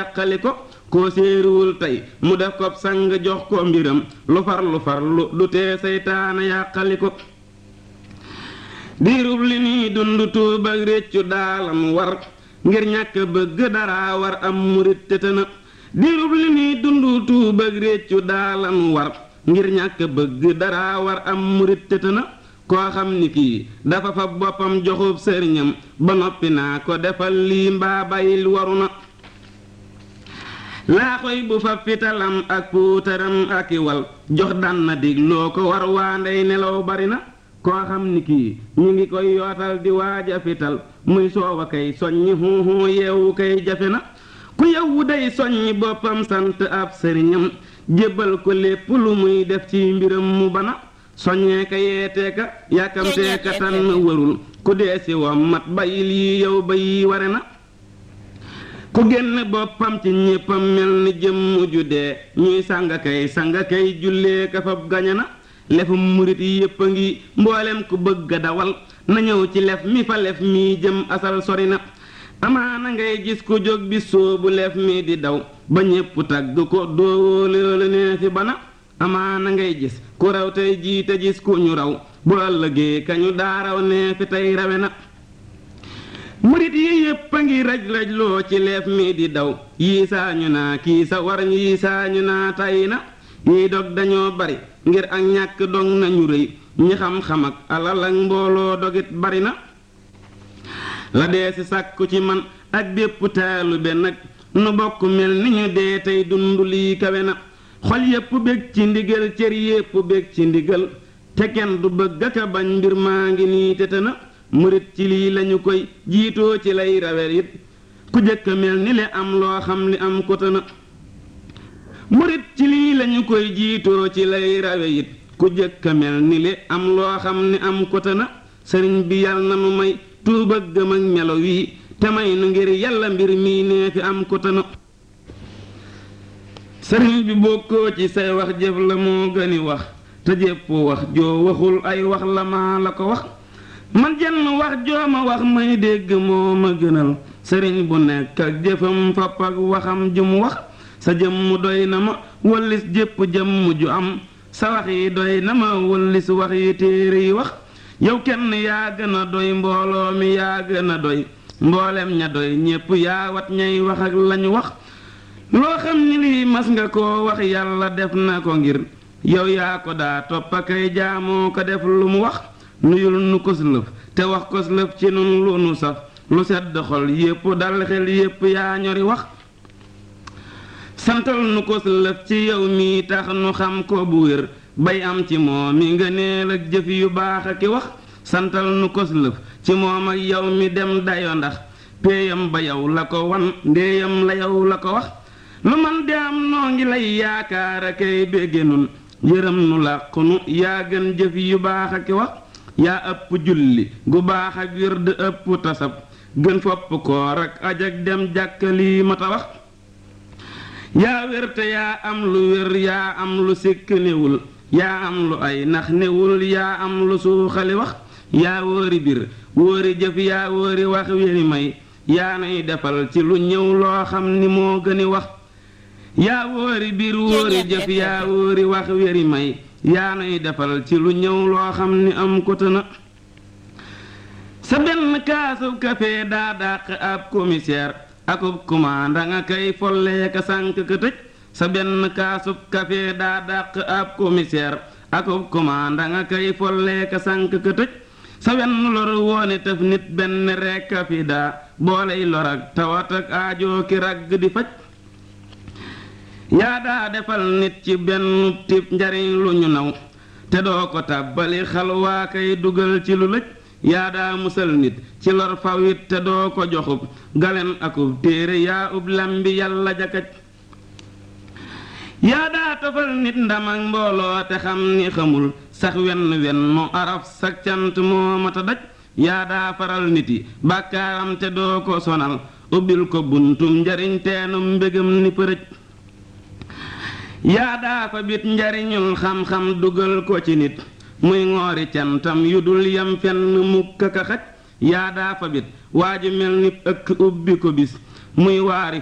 yàqali ko koo séeruwul tey mu def ko sang jox ko mbiram lu far lu far lu du tee seytaane yàqali ko diirub li nii dund tuub ak réccu daalam war ngir ñàkk bëgg dara war am murit te tëna diirub li nii dund tuub ak réccu daalam war ngir ñàkk bëgg dara war am murit te tëna koo xam ni kii dafa fa boppam joxub sëriñam ba noppi naa ko defal lii mbaa bayil waru na laaxoy bu fa fitalam ak puutaram ak i wal jox dan na dig loo ko war waa ndey nelaw bari na koo xam ni kii ñu ngi koy yootal di waaja fital muy soowa kay soññi xuuxuu yeewu kay jafe na ku yewwu day soññi boppam sant ab sëriñam jébbal ko lépp lu muy def ci mbiram mu bana soññee ka yeetee ka yàkkamtee ka tànn warul ku dee si wam mat bayil yi yow ba yi ware na ku génn boppam ci ñéppam mel ni jëmm ju dee ñuy sanga kay sanga kay jullee ka fab gañe na lefum murit yépp a ngi mboolem ku bëgg a dawal na ñëw ci lef mi fa lef mi jëm asal sori na amaana ngay gis ku jóg bi soobu lef mi di daw ba ñépp tagg ko doowoo loolu nee fi bana amaana ngay gis ku raw tey jiite gis ku ñu raw bu ëllëgee kañu daaraw nee fi tey rawe na murit yi yépp a ngi raj raj loo ci leef mi di daw yii saañu naa kii sa war yii saañu naa tay na yii dog dañoo bari ngir ak ñàkk dog nañu rëy ñi xam-xam ak alal ak mbooloo dogit bari na la dee si sàkku ci man ak bépp taalube nag nu bokk mel ni ñu dee tey dund lii kawe na xol yépp bég ci ndigal cër yépp bég ci ndigal te kenn du bëgg aka bañ mbir maa ngi nii te na murit ci lii lañu koy jiitoo ci lay rawel it ku jëkk mel ni li am loo xam li am ko na murit ci lii lañu koy jiitoo ci lay rawe it ku jëkk mel ni li am loo xam ni am ko na sëriñ bi yal na nu may tuuba gëm ak melo wii te may nu ngir yàlla mbir mii nee fi am ko na sëriñ bi bokkoo ci say wax jëf la moo gëni wax te jépp wax joo waxul ay wax la maa la ko wax man jenn wax joo ma wax may dégg moo ma gënal sëriñ bu nekk ak jëfam fapp ak waxam ju mu wax sa jëmm doy na ma wallis jépp jëmm ju am sa wax yi doy na ma wallis wax yi téere yi wax yow kenn yaa gën a doy mbooloo mi yaa gën a doy mboolem ña doy ñépp yaa wat ñay wax ak lañu wax loo xam ni lii mas nga koo wax yàlla def na ko ngir yow yaa ko daa topp akay jaamoo ko def lu mu wax nuyul nu kos lëf te wax kos lëf ci nun lu nu saf lu sedd xol yépp dal xel yépp yaa ñori wax santal nu kos lëf ci yow mii tax nu xam ko bu wér bay am ci moom mi nga neel ak jëf yu baax ak i wax santal nu kos lëf ci moom ak yow mi dem dayo ndax péeyam ba yow la ko wan ndéeyam la yow la ko wax lu man di am noo ngi lay yaakaar akay bégge nun yërëm nu làqu nu yaa gën jëf yu baax ak i wax yaa ëpp julli gu baax ak wird ëpp tasab gën fopp koor ak aj ak dem jàkk lii mata wax yaa wér te yaa am lu wér yaa am lu sikk newul yaa am lu ay nax newul yaa am lu suuxali wax yaa wóori bir wóori jëf yaa wóori wax wéri may yaa nay defal ci lu ñëw loo xam ni moo gëni wax yaa wóori biir wóori jëf yaa wóori wax wéri may yaa nay defal ci lu ñëw loo xam ni am ko tëna sa benn kaasub kafe daa dàq ab commissaire akub commanda nga kay follee ka sànk ka tëj sa benn kaasub kafe daa dàq ab commissaire akub commanda nga kay follee ka sànk ka tëj sa wenn lor woone tëf nit benn rekk a fi daa booley lor ak tawat ak aajoo ki ragg di faj yaa daa defal nit ci benn tib njariñ lu ñu naw te doo ko tàbbali xalwaa kay dugal ci lu lëj yaa daa musal nit ci lor fawit te doo ko joxub galen akub téere yaa ub lambi yàlla jakaj yaa daa tofal nit ndam ak mbooloo te xam ni xamul sax wenn wenn mu araf sak cant moo mata daj yaa daa faral nit yi bàkkaaram te doo ko sonal ubbil ko buntum njariñ teenum mbégam ni përëj yaa daa fa bit njariñul xam-xam dugal ko ci nit muy ngoori cantam yu dul yam fenn mukk ka xaj yaa daa fa bit waa ji mel ni ëkk ubbi ko bis muy waari